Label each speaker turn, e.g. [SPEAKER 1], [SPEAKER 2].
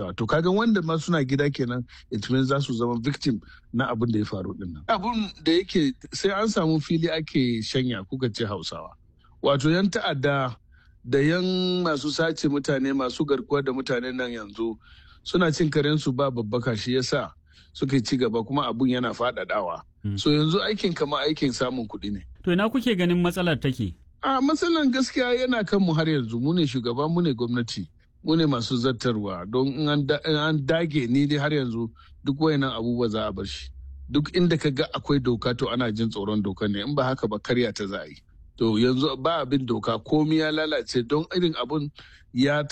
[SPEAKER 1] aikatawa to kaga wanda ma suna gida kenan it means za su zama victim na abin da ya faru din nan abun da yake sai an samu fili ake shanya kuka ce hausawa wato yan ta'adda da yan masu sace mutane masu garkuwa da mutane nan yanzu suna cin karensu ba babbaka shi yasa suka ci gaba kuma abun yana faɗaɗawa so yanzu aikin kama aikin samun kuɗi ne
[SPEAKER 2] To ina kuke ganin matsalar take?
[SPEAKER 1] a matsalan gaskiya yana kan mu har yanzu mu ne shugaba mu ne gwamnati mu ne masu zartarwa don in an dage ni dai har yanzu duk wayannan abubuwa za a bar shi duk inda ka ga akwai doka to ana jin tsoron doka ne in ba haka ba karya ta za a yi to yanzu ba abin doka komi ya lalace don irin abun ya